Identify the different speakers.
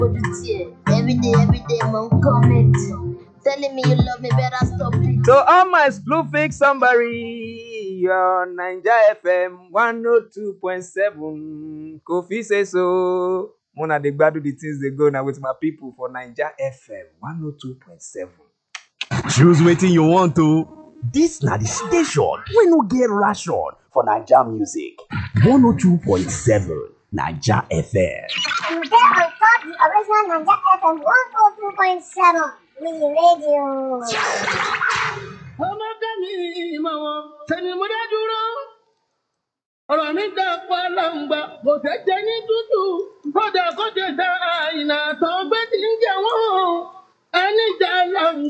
Speaker 1: But you tear. Every day, every day, man, comment. Telling me you love me, better stop it.
Speaker 2: So all my Bluefix somebody on Naija FM 102.7 Kofi say so. Mona dey gbadu the things dey go now with my people for Naija FM 102.7.
Speaker 3: Choose wetin you want to. This na the station wey no get ration for Naija music. 102.7 Naija FM.
Speaker 4: You get on top the original Naija FM 102.7 Mini Radio.
Speaker 5: ọmọkẹ́mi ìmọ̀ wọn sẹ́ni mo dá dúró. ọ̀rọ̀ mi dà pa láǹgbà kò tẹ́ jẹ́ ní tútù kódà kó tẹ̀ ta àìnà tó gbé tí ń jẹ wọ́n. ẹni jà láǹgbà.